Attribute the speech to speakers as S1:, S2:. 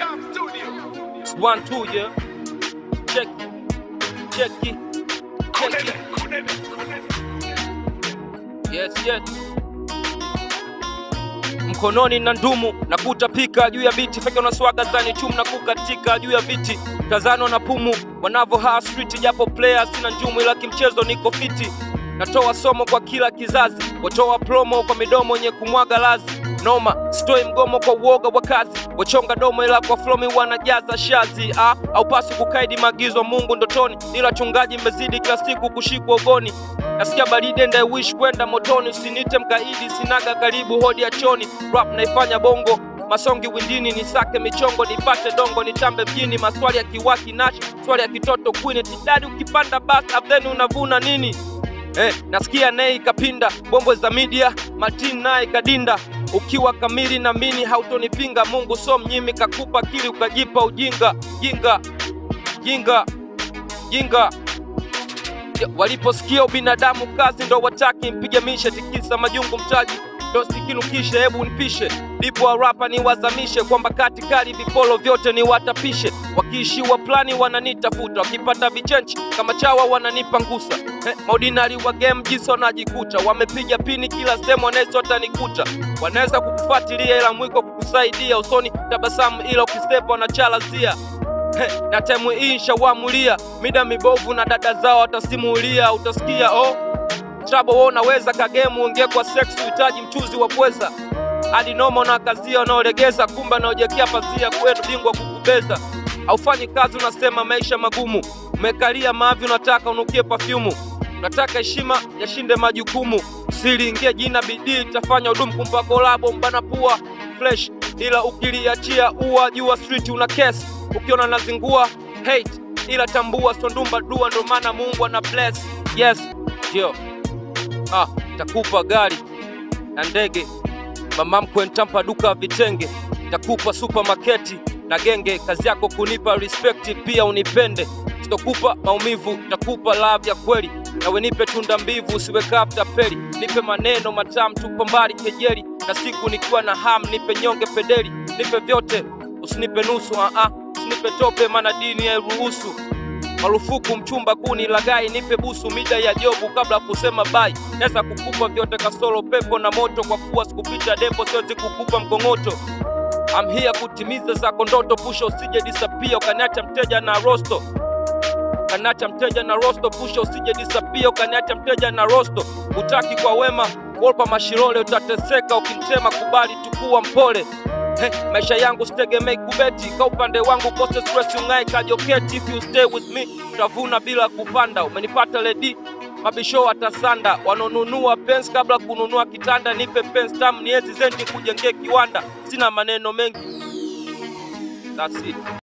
S1: It's one, two, yeah. Check it. Check it. Check it. Yes, yes. Mkononi na ndumu na kutapika juu ya biti feke unaswaga zani chum na kukatika juu ya viti tazano na pumu wanavo ha street japo player sina njumu ila kimchezo niko fiti natoa somo kwa kila kizazi watoa promo kwa midomo yenye kumwaga lazi noma sitoi mgomo kwa uoga wa kazi wachonga domo ila kwa flomi wanajaza shazi ah, au pasi kukaidi maagizo Mungu ndotoni ila chungaji mmezidi kila siku kushikwa ugoni nasikia baridi and I wish kwenda motoni usinite mkaidi sinaga karibu hodi ya choni rap naifanya bongo masongi windini nisake michongo nipate dongo nitambe mjini maswali ya kiwaki nash swali ya kitoto kwini tidadi ukipanda bas then unavuna nini Eh, nasikia nei kapinda bombo za media Martin naye kadinda ukiwa kamili na mini hautonipinga Mungu so mnyimi kakupa akili ukajipa ujinga jinga jinga jinga Ya, waliposikia ubinadamu kazi ndo wataki mpige mishe tikisa majungu mtaji ndo sikinukishe hebu nipishe lipo warapa ni wazamishe kwamba kati kali vipolo vyote ni watapishe wakiishiwa plani wananitafuta wakipata vichenchi kama chawa wananipa ngusa eh, maudinari wa game jinsi wanajikuta wamepiga pini kila sehemu wanaweza watanikuta wanaweza kukufuatilia ila mwiko kukusaidia usoni tabasamu ila ukisepa wanachalazia He, na temu hii nshawamulia mida mibovu na dada zao watasimulia utasikia oh Trouble wewe unaweza kagemu ongea kwa sex uhitaji mchuzi wa pweza hadi noma na kazia unaolegeza kumba naojekea pazia kwetu bingwa kukubeza haufanyi kazi unasema maisha magumu umekalia mavi unataka unukie pafyumu unataka heshima yashinde majukumu siliingie jina bidii itafanya udumu kumpa kolabo mbana pua fresh ila ukiliachia ua jua street una kesi ukiona nazingua hate ila tambua sondumba dua ndo maana Mungu ana bless yes yo ah takupa gari na ndege mama mkwe ntampa duka vitenge takupa supermarketi na genge kazi yako kunipa respect pia unipende sitokupa maumivu takupa love ya kweli nawe nipe tunda mbivu usiweka after peli nipe maneno matamu tupo mbali kejeli na siku nikiwa na ham nipe nyonge pedeli nipe vyote usinipe nusu ah ah usinipe tope maana dini hairuhusu marufuku mchumba kuni lagai nipe busu mida ya jobu kabla kusema bai naweza kukupa vyote kasoro pepo na moto kwa kuwa sikupita depo siwezi kukupa mkongoto I'm here kutimiza zako ndoto pusha usije disappear ukaniacha mteja na rosto ukaniacha mteja na rosto pusha usije disappear ukaniacha mteja na rosto utaki kwa wema wolpa mashirole utateseka ukimtema kubali tukuwa mpole Hey, maisha yangu sitegemei kubeti ka upande wangu kose stress ungai kajoketi if you stay with me utavuna bila kupanda umenipata ledi mabisho watasanda wanaonunua pens kabla kununua kitanda nipe pens tamu niezi zenti kujengea kiwanda sina maneno mengi That's it.